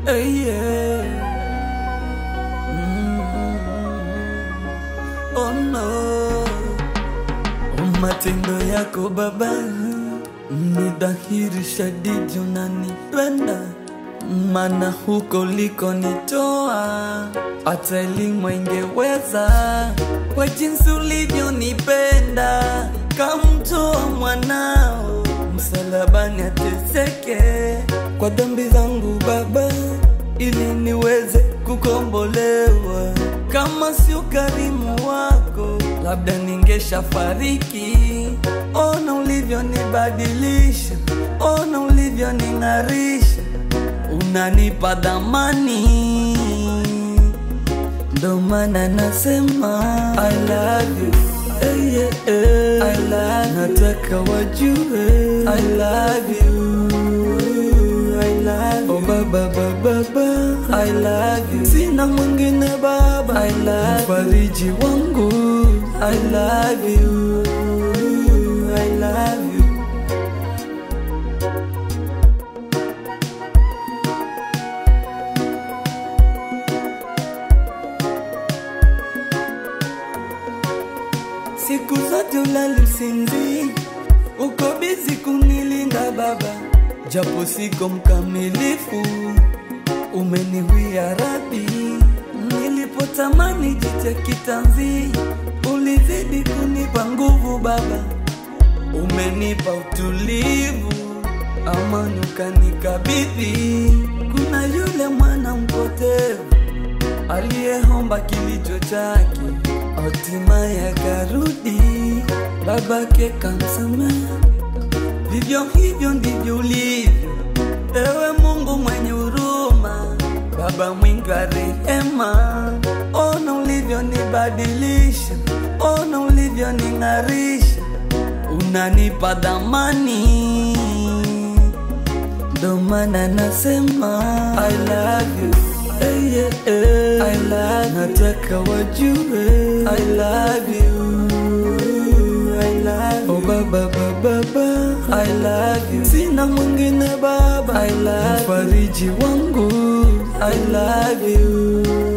Hey, yeah. Mm. Oh no, matendo yako Baba ni dhahiri shadidi, unanipenda mana huko ulikonitoa hata elimu ingeweza kwa jinsi ulivyonipenda, kamtoa mwanao msalabani ateseke kwa dhambi zangu Baba, ili niweze kukombolewa. Kama si ukarimu wako, labda ningeshafariki. Ona ulivyonibadilisha, ona ulivyoning'arisha, unanipa dhamani, ndo maana nasema I love you. Hey, yeah, yeah. I love nataka wajue I love you. I love you. Oh, baba, baba, baba. I love you. Sina mwingine baba I love mfariji wangu I love you. I love you. Siku zote ulali usinzi, uko bizi kunilinda Baba, japo siko mkamilifu, umeniwia radhi. Nilipotamani jiche kitanzi, ulizidi kunipa nguvu Baba, umenipa utulivu, amani ukanikabidhi. Kuna yule mwana mpotevu aliyeomba kilicho chake, hatimaye akarudi, babake kamsamehe. Vivyo hivyo ndivyo ulivyo, ewe Mungu mwenye huruma, Baba mwingi wa rehema. Ona ulivyonibadilisha, ona ulivyoning'arisha, unanipa dhamani, ndo maana nasema I love you. Hey, yeah, yeah. I love nataka wajue I love you. I love you. Oh, baba, baba, baba. I love you. Sina mwingine baba I love mfariji wangu I love you.